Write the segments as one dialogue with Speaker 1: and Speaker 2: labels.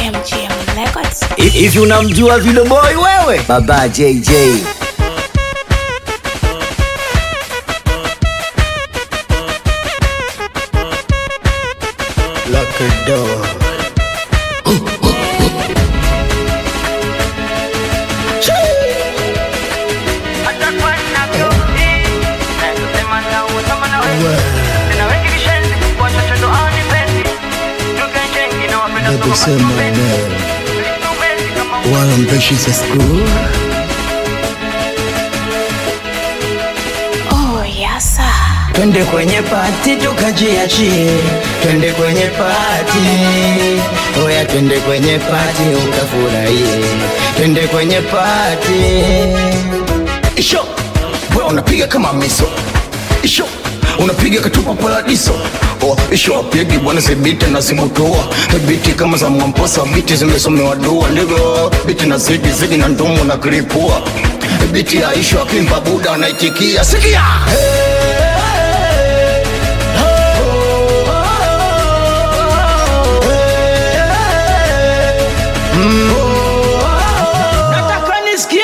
Speaker 1: MGM Records.
Speaker 2: Hivi unamjua Video Boy wewe? Baba JJ.
Speaker 3: Lock a door. Baby sema neno wala mpeshi za school
Speaker 1: Oh, yasa.
Speaker 4: Twende kwenye pati tukajiachie, twende kwenye pati, oya, twende kwenye pati ukafurahie, twende kwenye pati.
Speaker 3: Isho, we unapiga kama miso Isho, unapiga katupa paradiso Oh, isho apigi bwana zibiti na zimutua biti kama za mwamposa biti zimesomewa dua ndivyo biti na zidi zidi na ndumu na kiripua biti ya isho akimba buda anaitikia sikia
Speaker 4: Nataka nisikie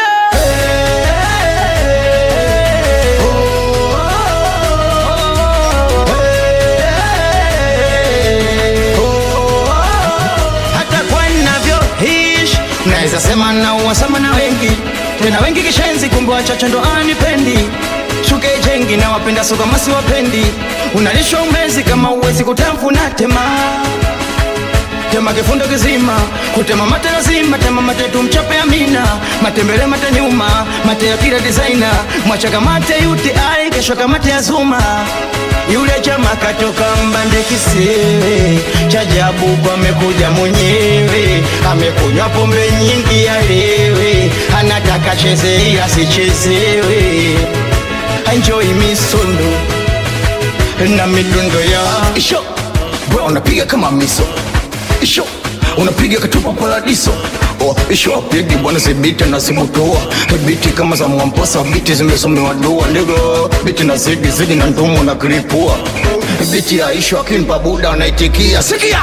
Speaker 4: hata kwa ninavyoishi naweza sema na uwasama na wengi tena wengi kishenzi kumbe wachache ndo anipendi shuke jengi na wapenda so kama si wapendi unalishwa umezi kama uwezi kutafuna tema tema kifundo kizima kutema mate lazima tema mate tumchape amina matembele mate nyuma mate ya kila designer mwachaka mate yuti ai kesho kamate ya zuma yule chama katoka mbande kisiwe chajabu kwa amekuja mwenyewe amekunywa pombe nyingi alewe anataka cheze asichezewe enjoy misondo na midundo ya
Speaker 3: Isho, we unapiga kama miso Isho, unapiga katupa paradiso Oh, isho apigi bwana zibiti na zimutua biti kama za mwamposa biti zimesomewa dua ndivyo biti na zidi zidi na ndumu na kiripua biti ya isho akimpa buda anaitikia sikia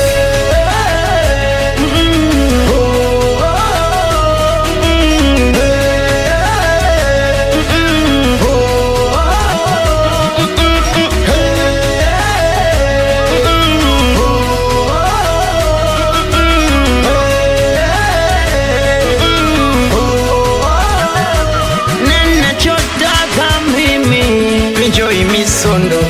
Speaker 4: ninachotaka mimi enjoy misondo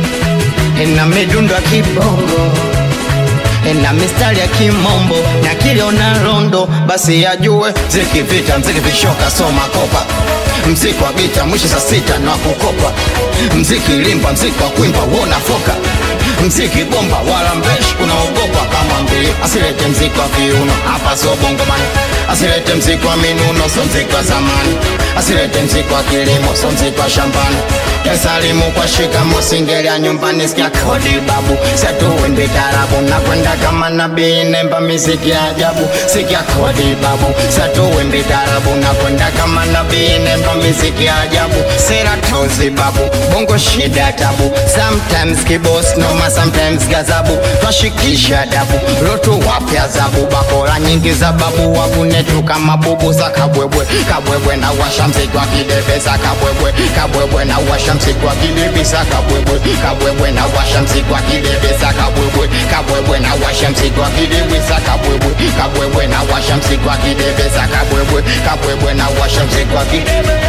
Speaker 4: na midundo ya kibongo na mistari ya kimombo na kiliona rondo basi yajue mziki vita mziki vishoka soma kopa mziki wa gita mwisho saa sita na kukopa mziki limba mziki wa kuimba wona foka mziki bomba wala mbeshi unaogopa kama mbili asilete mziki wa viuno hapa sio bongomani asilete mziki wa minuno so mziki wa zamani asilete mziki wa kilimo so mziki wa shambani kesalimu kwa shikamo singelia nyumbani sikia kodi babu setuwimbi tarabu nakwenda kama nabii nemba miziki ya ajabu sikia kodi babu setuwimbi tarabu nakwenda kama nabii nemba miziki ya ajabu sera tozi babu bongo shida tabu sometimes kibos noma sometimes gazabu twashikisha dabu lotu wapya zabu bakora nyingi za babu wavunetu kama bubu za kabwebwe kabwebwe na washa mziki wa kidebeza kabwebwe kabwebwe na washa mziki wa kidebeza kabwebwe kabwebwe na washa mziki wa kidebeza kabwebwe kabwebwe na washa mziki wa kidebeza kabwebwe kabwebwe na washa mziki wa kidebeza kabwebwe kabwebwe na washa mziki wa kidebeza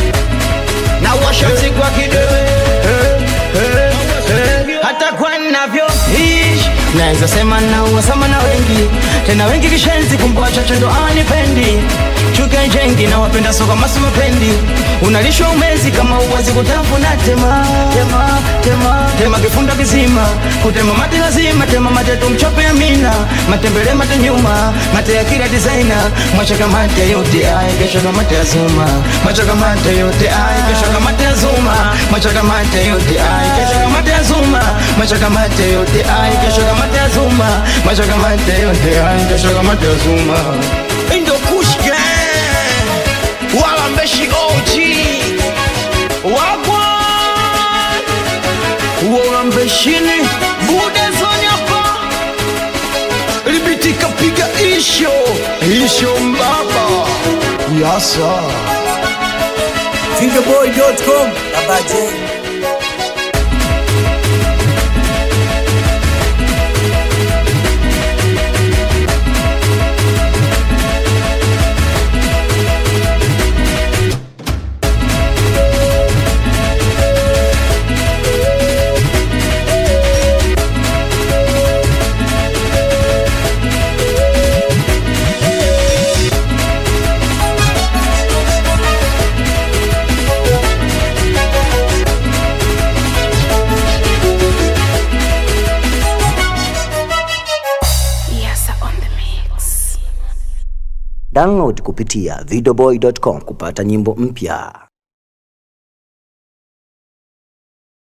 Speaker 4: na washa mziki wa kidebeza hata kwa navyoishi naweza sema na uwasama na wengi tena wengi kishenzi kumbe wachache ndo anipendi chuke jengi na wapenda soka masi mapendi unalishwa umezi kama uwezi kutafuna tema tema tema tema kifunda kizima kutema mate lazima tema mate tumchope amina matembele mate nyuma mate ya kila designer mwachaka mate yote ai kesho kama mate ya zuma mwachaka mate yote ai kesho kama mate ya zuma mwachaka mate yote ai kesho kama mate ya zuma mwachaka mate yote ai kesho kama mate ya zuma mwachaka mate yote ai kesho kama mate ya zuma Indo Kush Gang wala mbeshi OG wagwa uona mbeshini bude zonyapa libitika piga
Speaker 3: isho isho mbaba yasa
Speaker 2: Fingerboy.com Baba J
Speaker 1: Yasa on the mix.
Speaker 2: Download kupitia videoboy.com kupata nyimbo mpya.